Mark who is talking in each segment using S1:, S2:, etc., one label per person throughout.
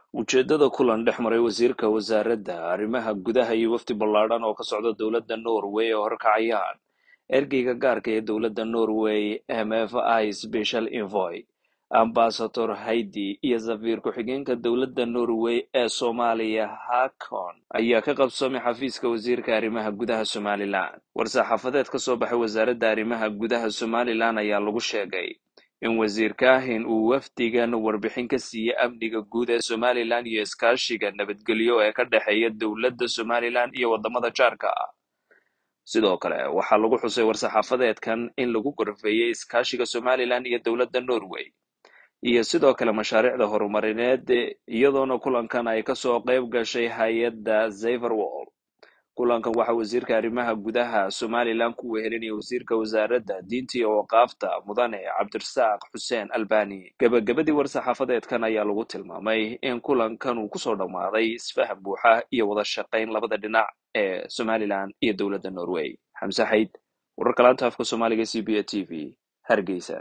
S1: ujeeddada kulan dhex maray wasiirka wasaaradda arrimaha gudaha iyo wafdi ballaadhan oo ka socda dowladda norway oo horkacayaan ergeyga gaarka ee dowladda norway m f i special envoy ambasador haidi iyo safiir ku-xigeenka dowladda norway ee soomaaliya hakon ayaa ka qabsoomay xafiiska wasiirka arrimaha gudaha somalilan war-saxaafadeed ka soo baxay wasaaradda arrimaha gudaha somalilan ayaa lagu sheegay in wasiir kaahin uu wafdigan warbixin ka siiyey amniga guud ee somalilan iyo iskaashiga nabadgelyo ee ka dhexeeya dowladda somalilan iyo waddamada jaarka ah sidoo kale waxaa lagu xusay war-saxaafadeedkan in lagu gorfeeyey iskaashiga somalilan iyo dowladda norway iyo sidoo kale mashaariicda horumarineed iyadoona kulankan ay kasoo qayb gashay hay-adda zeverwall kulankan waxaa wasiirka arrimaha gudaha somalilan ku wehelinaya wasiirka wasaaradda diinta iyo waqaafta mudane cabdirasaaq xuseen albani gebagabadii war-saxaafadeedkan ayaa lagu tilmaamay in kulankan uu kusoo dhammaaday isfaham buuxa iyo wada shaqayn labada dhinac ee somalilan iyo dowladda norway xamse xayd wararka laanta afka soomaaliga c b a t v hargeysa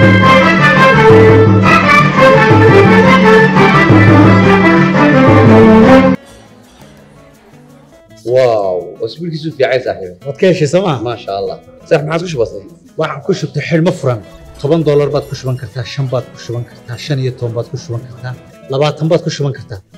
S2: واو اسبوعك في عايز صاحبي
S3: waad ka heshay sooma
S2: ما شاء الله صح ما عادش بسيط
S3: waxaan ku shubtay xidhmo furan toban doolar baad ku shuban kartaa shan baad ku shuban kartaa shan iyo toban baad ku shuban kartaa labaatan baad ku shuban kartaa